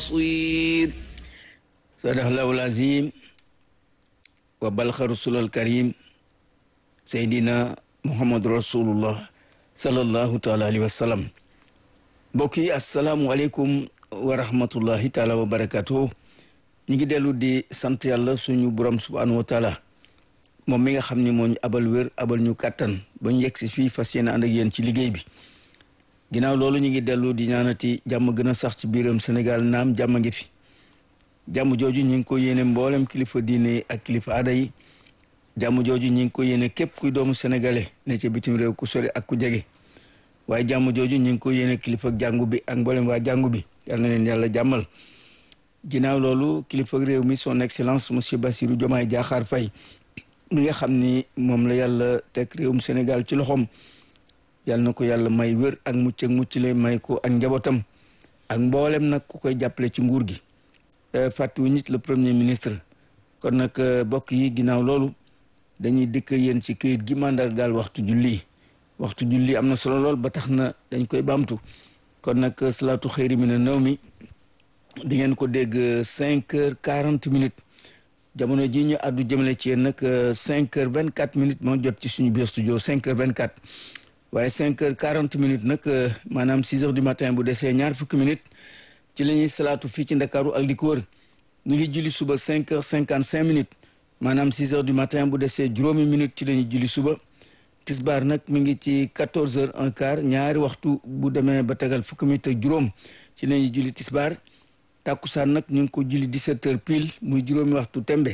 بصير صدق الله العظيم وبلغ رسول الكريم سيدنا محمد رسول الله صلى الله تعالى عليه وسلم mbokk yi asalaamualeykum wa rahmatullahi taala wa barakatuh ñu ngi dellu di sant yàlla suñu borom subhanahu wa taala moom mi nga xam ni moo ñu abal wér abal ñu kàttan ba ñu yegg si fii fas yéene ànd ak yéen ci liggéey bi ginnaaw loolu ñu ngi dellu di ñaanati jàmm gën a sax ci biiram Sénégal naam jàmm ngi fi jàmm jooju ñu ngi ko yéene mboolem kilifa diine ak kilifa aada yi jàmm jooju ñu ngi ko yéene képp kuy doomu sénégalais ne ca bitim réew ku sori ak ku jege waaye jàmm jooju ñu ngi ko yéene kilifa jàngu bi ak mboolem waa jàngu bi yal na leen yàlla jàmmal ginnaaw loolu kilifa réew mi son excellence monsieur Bassirou Diomaye Diakhar Faye mi nga xam ni moom la yàlla teg réewum Sénégal ci loxoom yal na ko yàlla may wér ak mucc ak mucc le may ko ak njabootam ak mboolem nag ku koy jàppale ci nguur gi fàttewu nit le premier ministre kon nag bokk yi ginnaaw loolu dañuy dëkk yéen ci këyit gi mandargaal waxtu julli waxtu julli am na solo lool ba tax na dañ koy baamtu kon nag salaatu xëyri mi na nëw mi di ngeen ko dégg cinq heures quarante minutes jamono ji ñu àddu jëmale ci yéen nag cinq heures vingt quatre minutes moo jot ci suñu biir studio cinq heures vingt quatre waaye cinq heures quarante minutes nag maanaam six heures du matin bu desee ñaar fukki minutes ci la ñuy salaatu fii ci ndakaaru ak li ko wër ñu ngi julli suba cinq heures cinquante cinq minutes maanaam six heures du matin bu desee juróomi minutes ci la ñuy julli suba tisbaar nag mi ngi ci quatorze heures un quart ñaari waxtu bu demee ba tegal fukki minutes ak juróom ci la ñuy julli tisbaar tàkkusaan nag ñu ngi ko julli dix-sept heures pile muy juróomi waxtu tembe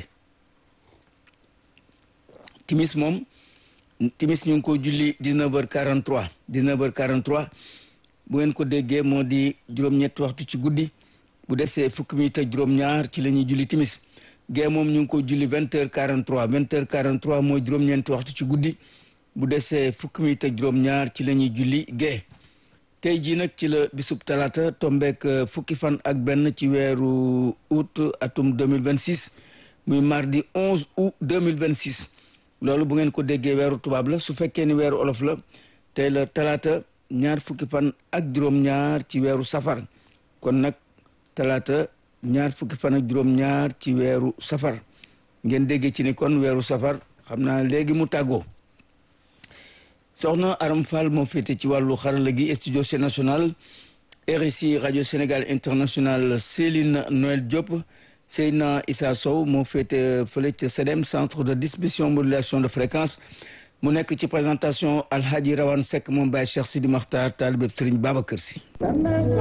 timis moom timis ñu ngi ko julli dix-neuf heures quarante-trois dix-neuf heures quarante-trois bu ngeen ko déggee moo di juróom-ñetti waxtu ci guddi bu desee fukki minutes ak juróom-ñaar ci la ñuy julli timis gee moom ñu ngi ko julli vingt heures quarante-trois vingt heures quarante-trois mooy juróom-ñeenti waxtu ci guddi bu desee fukki minutes ak juróom-ñaar ci la ñuy julli gee tey jii nag ci la bisub talaata tombeek fukki fan ak benn ci weeru août atum 2026 muy mardi 11 août 2026 loolu bu ngeen ko déggee weeru tubaab la su fekkee ni weeru olof la tey la talaata ñaar fukki fan ak juróom-ñaar ci weeru safar kon nag talaata ñaar fukki fan ak juróom-ñaar ci weeru safar ngeen déggee ci ni kon weeru safar xam naa léegi mu tàggoo soxna Aram Fall moo féete ci wàllu xarala gi studio C national RSI radio Sénégal international Céline Noël Diop Seyna Issa Sow moo féete fële ca CEDEM centre de distribution modulation de fréquence mu nekk ci présentation Alhaji Rawane Seck moom Baye Cheikh Sidi Makhtar taalibe Serigne Babacar Sy